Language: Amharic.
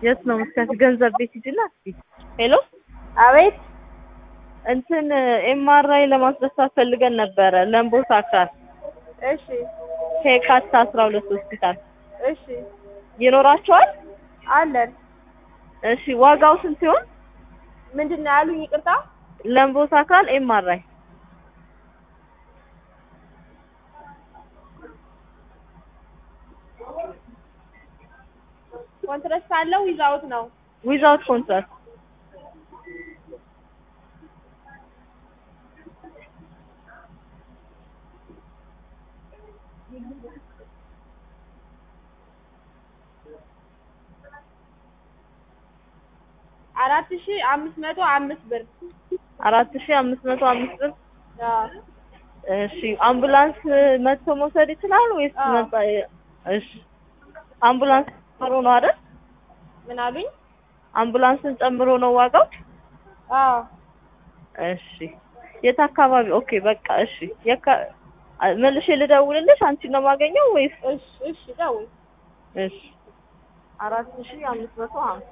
የት ነው የምትከፍይ? ገንዘብ ቤት ሂጂና እስኪ። ሄሎ አቤት እንትን ኤምአርአይ ለማስነሳት ፈልገን ነበረ ለምቦሳ አካል እሺ ከየካቲት አስራ ሁለት ሆስፒታል እሺ ይኖራቸዋል? አለን እሺ ዋጋው ስንት ሲሆን? ምንድን ነው ያሉኝ ይቅርታ ለምቦሳ አካል ኤምአርአይ ኮንትራስት አለው ዊዛውት ነው ዊዛውት ኮንትራክት አራት ሺ አምስት መቶ አምስት ብር አራት ሺ አምስት መቶ አምስት ብር አዎ እሺ አምቡላንስ መጥቶ መውሰድ ይችላል ወይስ አዎ። መጣ? እሺ አምቡላንስ ጨምሮ ነው አይደል? ምን አሉኝ አምቡላንስን ጨምሮ ነው ዋጋው? አዎ እሺ የት አካባቢ? ኦኬ በቃ እሺ የካ መልሼ ልደውልልሽ አንቺን ነው የማገኘው ወይስ? እሺ እሺ ደውል እሺ አራት ሺ አምስት መቶ ሀምሳ